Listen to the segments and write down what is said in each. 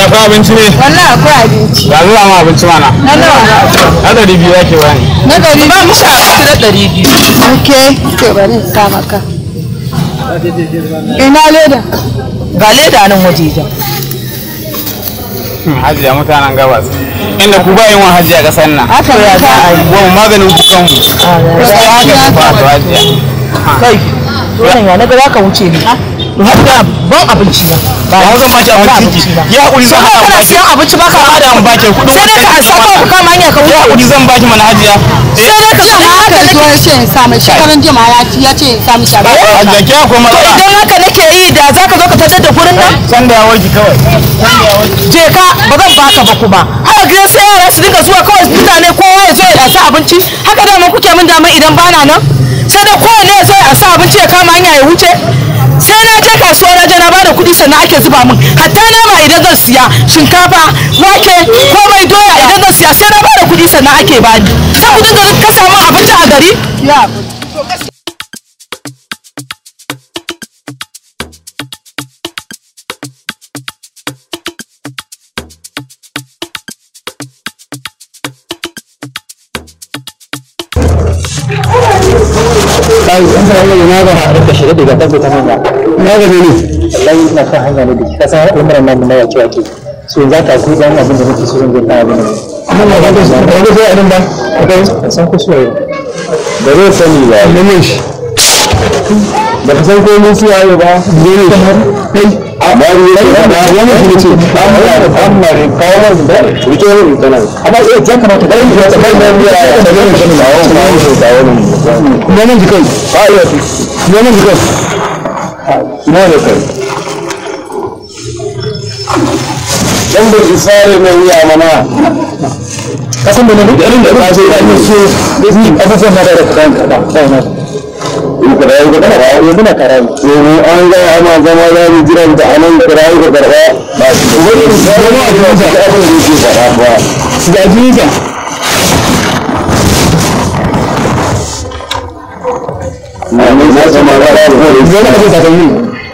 akwai abinci ne wallahi akwai abinci ya zuwa ma abinci mana na nawa na ɗari biyu yake bani na ɗari ba mu sha abinci na ɗari biyu ok to bari in sa maka ina leda ga leda nan wajejen hajiya mutanen gabas inda ku ba yin wa hajiya ƙasar nan haka ya za a yi wa maganin ku kanmu haka ba to hajiya kai wannan ya naga zaka wuce ne har da ban abinci na ba zan baki abinci ki ya hakuri zan sai haɗa kana siyan abinci ba ka hada mu baki kuɗin sai dai ka ansa ko ka kama hanya ka ya wuce hakuri zan baki mana hajiya sai dai ka sa haka zo ya ce in sa mai shekaran jima ya ci ya ce in sa mishi abinci hajiya ki akwai to matsala idan haka nake yi da zaka zo ka tattar da gurin nan san da ya warki kawai je ka ba zan baka ba kuma haka gidan sai yara su dinga zuwa kawai mutane kowa ya zo ya sa abinci haka da mun kuke min dama idan bana nan sai da kowanne ya zo ya sa abinci ya kama hanya ya wuce sai na je kasuwa na je na bada kuɗi sannan ake zuba min hatta nama idan zan siya shinkafa wake komai doya idan zan siya sai na bada kuɗi sannan ake bani sai ku dinga ka samu abinci a gari ya kai an fara yi na ga har da shirye daga tabbata ta manya na ga ne wallahi ina kan hanya ne da ka san al'amuran nan na yake yake so za ka ku dan abin da nake so zan ga abin nan amma ba ga ba ga sai abin ba kai san ku so da zai sani ba ne shi da ka san ko mun su yayi ba ne ne kai amma ni da wani shi ce amma amma ne kawo mun da rike mun da nan amma sai ya kamata da yin da kai nan ya da yin shi ba wani ba wani da wani ne nan jikai ba ya fi ne nan jikai ne ne kai dan da isare mai wuya mana kasan da ne duk irin da ka so ya yi so ni abubuwan da da kan ka ba na kirayi ga karba ya muna karayi domin an ga ana zama za mu jira da anan kirayi ga karba ba shi wani wani abu da ka abin da yake fara ba ga jinka na mun za su ma ga da ko da ka ta yi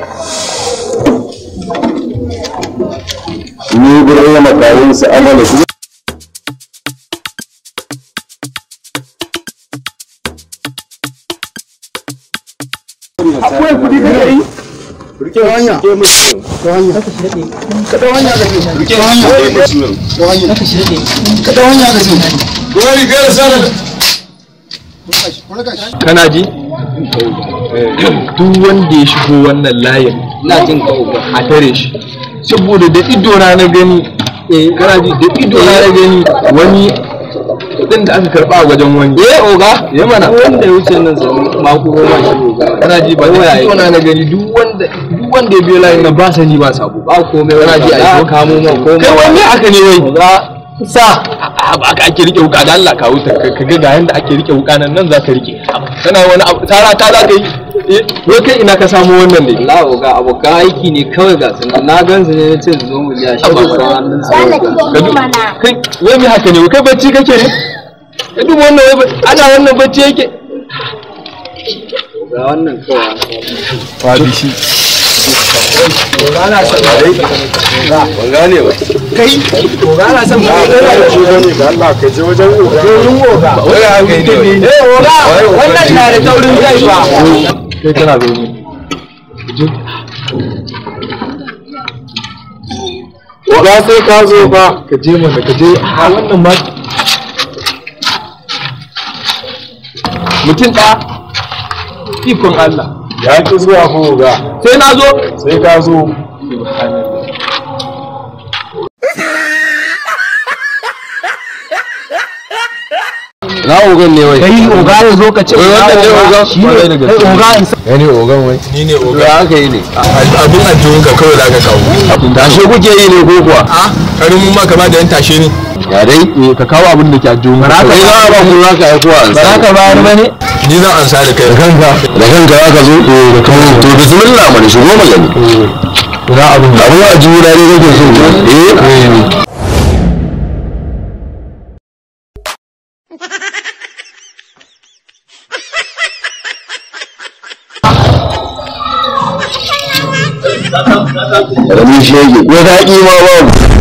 ni gurin makarin su amana su akwai kudi da yi rike hanya ke musu to hanya ka da hanya da rike hanya ke musu to hanya ka da hanya da shi wani gara sana kana ji duk wanda ya shigo wannan layin na jin a tare shi saboda da ido na na gani eh kana ji da ido na na gani wani kudin da aka karba a wajen wani eh oga ya mana wanda ya wuce nan sai mako goma shi oga kana ji ba da ido na na gani duk wanda duk wanda ya biyo layin nan ba sani ba sabo ba komai kana ji a yi kamo ma komai kai wani aka ne wai sa ba aka ake rike wuka da Allah ka wuta ka ga ga yanda ake rike wuka nan nan za ka rike kana wani abu tara ta za ka yi eh wai kai ina ka samu wannan ne Allah ga abokan aiki ne kawai ga sunan na gan su ne na ce su zo mu biya shi ba hannun su Ka du- kai wai me haka ne wai kai bacci kake ne ka duba wannan wai ba- ana wannan bacci yake ga wannan kawai ba bishi ban gane ba kai to ga ana son ba da Allah ka je wajen uga wai haka ne eh oga wannan na da taurin kai ba kai kana zaune uga sai ka zo ba ka je mana ka je a wannan ma mutum ɗaya ikon Allah ya ki zuwa ko uga sai na zo sai ka zo na ogan ne wai kai oga ya zo ka ce wai wannan ne ogan shi ne kai oga in sa ya ne ogan wai ni ne ogan ya aka yi ne abin ajiyun ka kawai za ka kawo tashe kuke yi ne ko kuwa a karin mun maka ba da yan tashe ne ya dai ka kawo abin da ke ajiyun ka kai za a ba mu za ka aiko an ba ka bayar ba ne ni zan ansa da kai da kanka da kanka za ka zo da kawo to bismillah mana shigo magani ina abin abin ajiyun da ne kake so eh Ramin shege, ko daɗi ma babu.